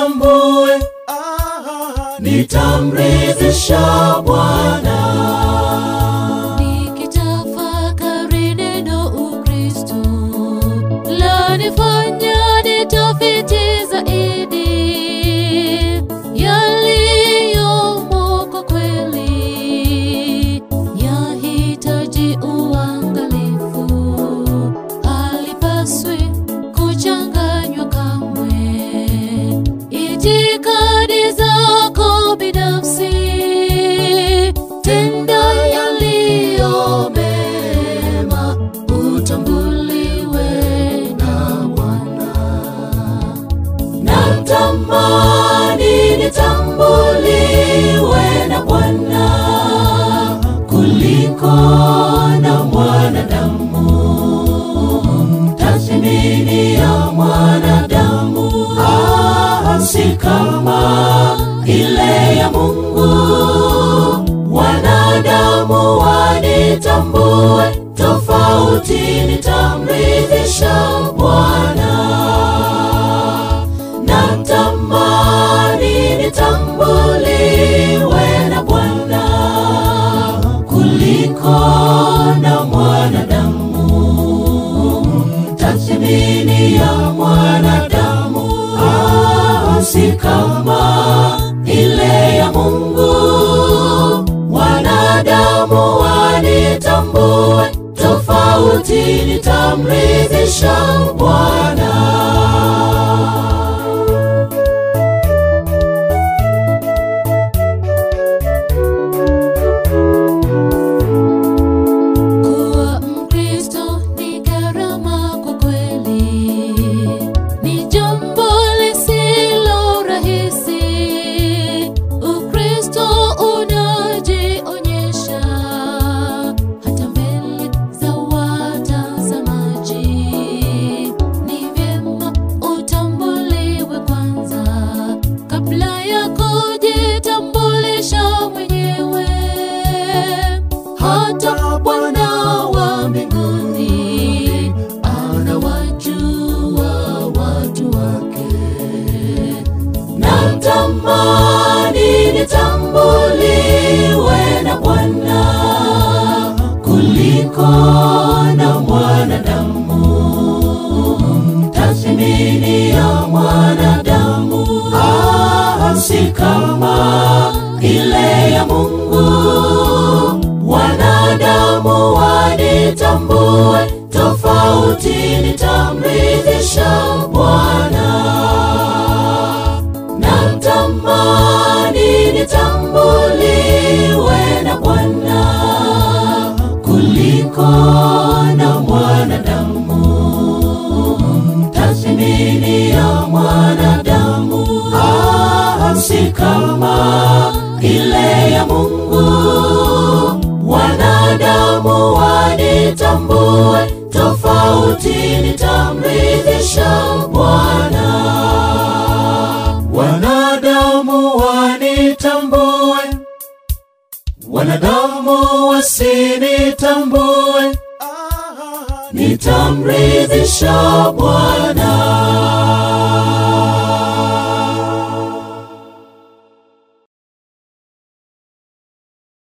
wanitambue, nitamridhisha Bwana. Nikitafakari neno Ukristo lanifanya nitafiti zaidi yaliyomo kwa kweli, yahitaji uangalifu, halipaswi kuchanganywa kamwe. Itikadi zako binafsi, tenda yaliyo mema, utambuliwe na Bwana. Natamani nitambuliwe na Bwana kuliko na mwanadamu. Tathmini ya mwanadamu ah, si kama ile ya Mungu. Wanadamu wanitambue tofauti, nitamridhisha Bwana. Natamani nitambuliwe na Bwana kuliko na mwanadamu. Tathmini ya mwanadamu ah, si kama ile ya Mungu. Wanadamu wanitambue tofauti, nitamridhisha Bwana. Kuwa Mkristo ni gharama kwa kweli, ni jambo lisilo rahisi. Ukristo unajionyesha hata mbele za watazamaji. Ni vyema utambuliwe kwanza kabla ya kujitambulisha mwenyewe. Hata Bwana wa mbinguni anawajua watu wake. Natamani nitambuliwe na Bwana kuliko na mwanadamu. Tathmini ya mwanadamu ah, si kama ile ya Mungu. Wanadamu wanitambue tofauti, nitamridhisha Bwana. Natamani nitambuliwe na Bwana kuliko na mwanadamu. Tathmini ya mwanadamu ah, si kama ile ya Mungu. Wanadamu wanitambue tofauti, nitamridhisha Bwana. Wanadamu wanitambue, wanadamu wasinitambue, nitamridhisha Bwana.